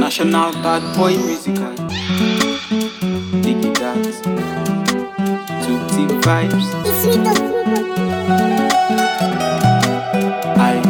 International bad boy musical. Dig it out. Two team vibes. I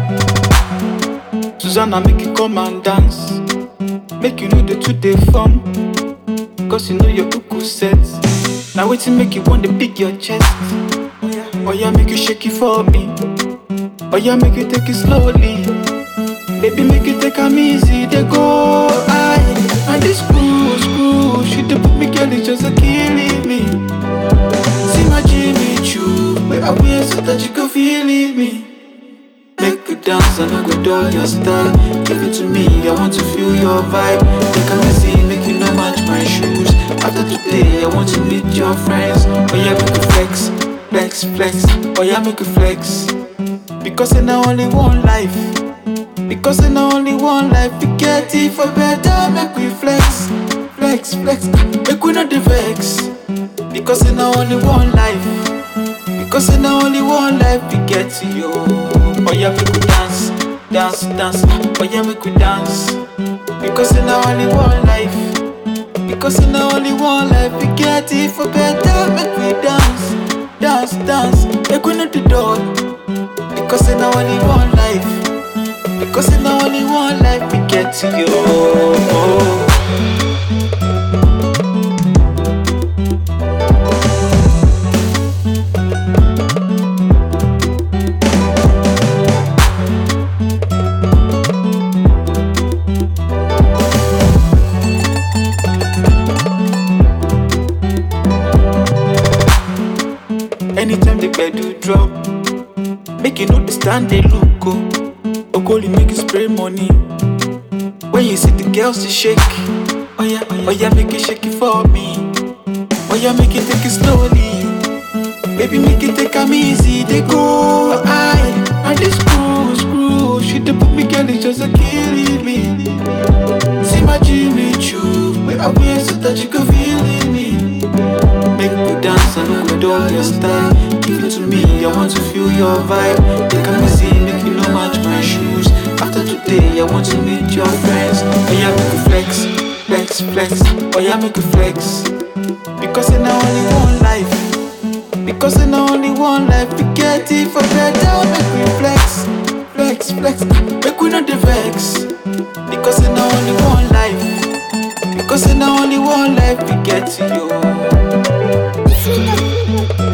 Susanna make you come and dance. Make you know the two day fun. Cause you know your uku set. Now waiting make you want to pick your chest. Oh yeah, make you shake it for me. Oh yeah, make you take it slowly. Baby, make you take am easy, they go high. And this screw, screw, she dey put me girl, it's just a killing me. See my Jimmy Choo, where I wear so that you can feel it me. Make you dance and I go do your style. Give it to me, I want to feel your vibe. Take am easy, make you no match my shoes. After today, I want to meet your friends. Oh yeah, make you flex, flex, flex. Oh yeah, make you flex. Because in only one life. Because in only one life, we get it for better. Make we flex, flex, flex. Make we not the vex. Because in only one life. Because in only one life, we get to you. Oh yeah, make we dance, dance, dance. Oh yeah, make we dance. Because in only one life. Because in only one life, we get it for better. Make we dance, dance, dance. Make we not the door. Because in only one life. Because in only one life we get to you. Anytime the do drop, make you know the stand they look go. Okoli make you spray money. When you see the girls they shake, oh yeah, oh yeah, make it shake it for me. Oh yeah, make it take it slowly. Baby, make it take 'em easy. They go high, and they screw, screw. She dey put me girl, it's just a killing me. See my Jimmy Choo, where I wear so that you can feel it me. Make me dance and I go do your style. Give it to me, I want to feel your vibe. Take a easy, make you no match my shoes. After today, I want to meet your friends. Oh yeah, make you flex, flex, flex. Oh yeah, make you flex. Because in only one life. Because in only one life, we get it for better. Make we flex, flex, flex. Make we not the vex. Because in only one life. Because in only one life, we get to you. Sweet